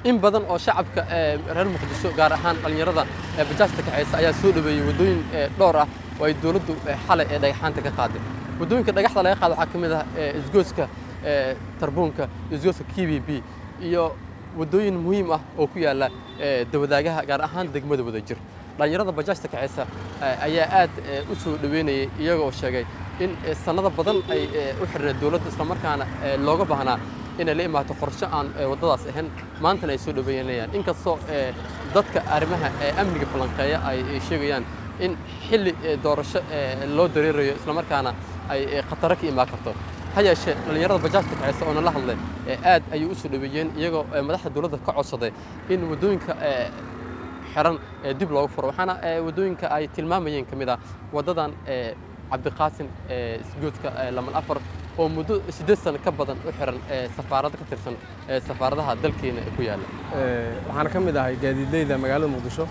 in badan oo shacabka reer muqdisho gaar ahaan dhallinyarada bajaajta kaxaysa ayaa soo dhaweeyey waddooyin dhowr ah oo ay dowladdu xalay ee dhagaxaanta ka qaaday waddooyinka dhagaxda laga qaado waxaa ka mid ah isgooska tarbuunka isgooska k b b iyo waddooyin muhiim ah oo ku yaalla dawadaagaha gaar ahaan degmada wadajir dhallinyarada bajaajta kaxaysa ayaa aad u soo dhaweynayay iyagoo sheegay in sannado badan ay u xidhneed dowladda islamarkaana looga baahnaa inay la imaato qorshe aan waddadaas ahayn maantana ay soo dhaweynayaan inkastoo dadka arrimaha amniga falanqeeya ay sheegayaan in xilli doorasho loo dareerayo islamarkaana ay khataro ka imaan karto ha yeeshee dhallinyarada bajaajta kaxaysa oo nala hadlay aad ayay u soo dhaweeyeen iyagoo madaxda dowladda ka codsaday in waddooyinka xiran dib loogu furo waxaana waddooyinka ay tilmaamayeen ka mid ah waddadan cabdiqaasin isgoodka laman afar oo muddo siddeed sano ka badan u xiran safaarado ka tirsan safaaradaha dalkeena ku yaalla waxaan ka mid ahay gaadiidleyda magaalada muqdisho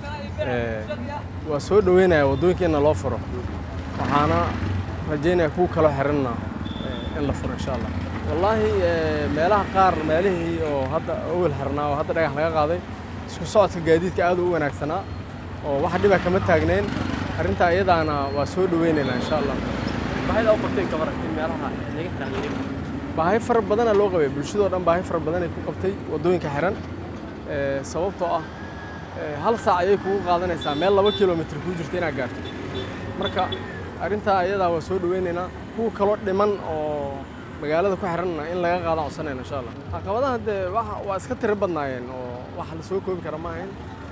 waa soo dhoweynayaa waddooyinkeenna loo furo waxaana rajaynaya kuwa kaloo xiranna in la furo insha allah wallaahi meelaha qaar meelihii oo hadda awel xirnaa oo hadda dhagax laga qaaday isku socodka gaadiidka aad u wanaagsanaa oo wax dhiba kama taagnayn arrintaa iyadaana waa soo dhoweynaynaa insha allah baahida u qabteen ka waran in meelaha laga xiran baahi fara badana loo qabay bulshadoo dhan baahi fara badanay ku qabtay waddooyinka xiran sababtoo ah hal saac ayay kugu qaadanaysaa meel laba kilomitr kuu jirta inaad gaarto marka arrintaa iyadaa waa soo dhoweynaynaa kuwa kaloo dhiman oo magaalada ku xiranna in laga qaada codsanayna insha allah caqabadaha dee waa iska tiro badnaayeen oo wax la soo koobi kara ma ahayn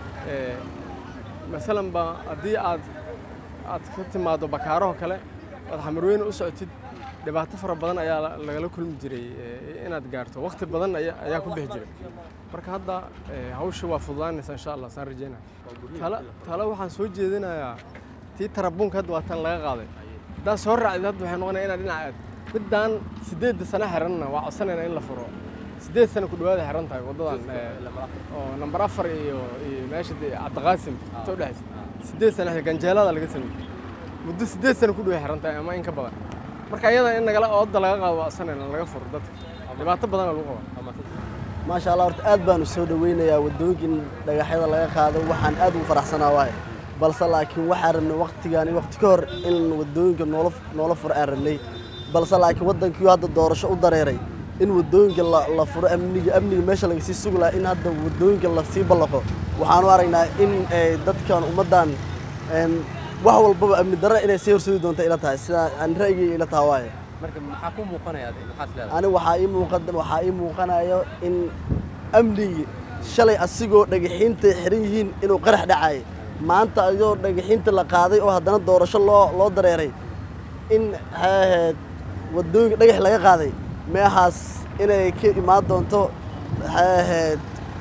masalan ba haddii aad aad ka timaaddo bakaaraho kale oad xamarweyne u socotid dhibaato fara badan ayaa lagala kulmi jiray inaad gaarto waqti badan ayaa ku bixi jiray marka hadda hawsha waa fududaanaysa insha allah saan rajeynaya tala tala waxaan soo jeedinayaa tii tarabuunka hadda waa tan laga qaaday haddaad soo raacdid hadda waxay noqonaya inaad dhinaca aad middaan siddeedda sano xiranna waa codsanayna in la furo siddeed sano ku dhawaada xiran tahay waddadan oo nambar afar iyo iyo meesha cabdiqaasim inta u dhexaysa siddeed sano ganjeelada laga sameeyey muddo siddeed sano ku dhawa xiran tahay ama in ka badan marka iyada in nagala oodda laga qaado waa codsanayna laga furo dadka dhibaato badana lagu qabaa maasha allah horta aad baanu soo dhoweynayaa waddooyinkan dhagaxyada laga qaado waxaan aad ugu faraxsanaa waaye balse laakiin waxaan rabnay waqtigaan waqti ka hor in waddooyinka noola noola furo aan rabnay balse laakiin waddankii hadda doorasho u dareeray in waddooyinka la furo amniga amniga meesha laga sii sugi lahaa in hadda waddooyinka lasii ballaqo waxaanu aragnaa in dadkan ummaddan wax walbaba amni darra inay sii horseedi doonta ila tahay sidaa aan ra'yigayga ila taha waaye marka maxaa ku muuqanaya maxaas leedahay ani waxaa ii muuqan waxaa ii muuqanayo in amnigi shalay asigoo dhagaxiinta xiran yihiin inuu qarax dhacay maanta ayadoo dhagaxiinta la qaaday oo haddana doorasho loo loo dareeray in maxay ahayd waddooyinka dhagax laga qaaday meehaas inay ka imaan doonto maxay ahayd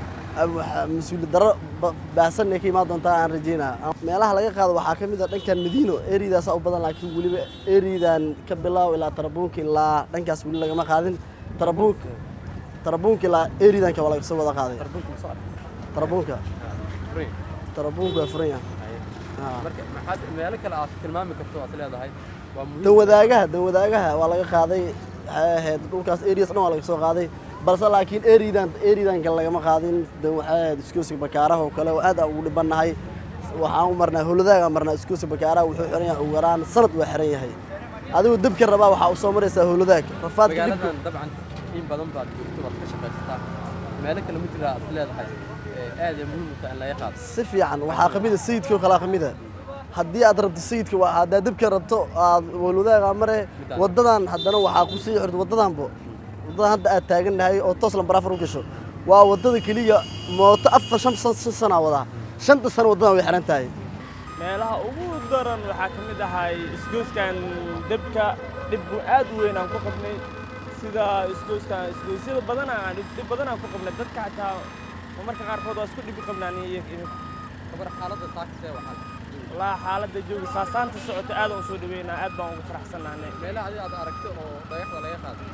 mas-uuli darro baahsan inay ka imaan doontaa aan rajeynaa meelaha laga qaado waxaa ka mid a dhankan madiino eridaasaa u badan laakiin weliba eridan ka bilaaw ilaa tarabuunka ilaa dhankaas weli lagama qaadin tarabuunka tarabuunka ilaa eridanka waa laga soo wada qaaday tarabuunka tarabuunka waa furan yahay marka maxaad meelo kale aad tilmaami karto aad leedahay waa muhiim dan wadaagaha dan wadaagaha waa laga qaaday waxay ahayd dhulkaas erias dhan waa laga soo qaaday balse laakiin eridan eridanka lagama qaadin dan waxay ahayd iskooska bakaaraha oo kale oo aad aan ugu dhibannahay waxaan u marnaa howladaaga marnaa iskooska bakaaraha wuxuu xiran yahay ugu yaraan sanad waa xiran yahay adigu debka rabaa waxaa u soo maraysaa howladaag rafaadka dibka magaaladan dabcan in badan baad joogto waad ka shaqaysataa meelo kale ma jira aad leedahay aad ay muhiim u tahay in laga qaado si fiican waxaa kamida sayidka oo kalaa kamida haddii aad rabto sayidka waa haddaad dibka rabto aad howladaaga mare waddadan haddana waxaa ku sii xirto waddadanbo waddadan hadda aad taagannahay oo toos lambar afar u gasho waa waddada keliya mooto afar shan shan sanaa wadaa shanta sano waddadan way xiran tahay meelaha ugu daran waxaa ka mid ahay isgoyskan debka dhib aad u weyn aan ku qabnay sida isgoyskan isgoysyada badana aan dhib badan aan ku qabnay dadka xataa marmarka qaarkood waa isku dhibi qabnaan kabar xaaladda saakisee waxaa walaa xaaladda jooga saasaanta socota aad aan u soo dhaweynaa aad baan ugu faraxsannahnay meelaha adiga aad aragto oo dhagaxda laga qaado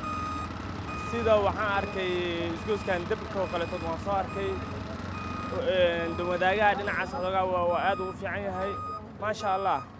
sida waxaan arkay isgoyskan debka oo kaleetood waan soo arkay dawadaagaha dhinacaas xoogaa waa aad ugu fiican yahay maasha allah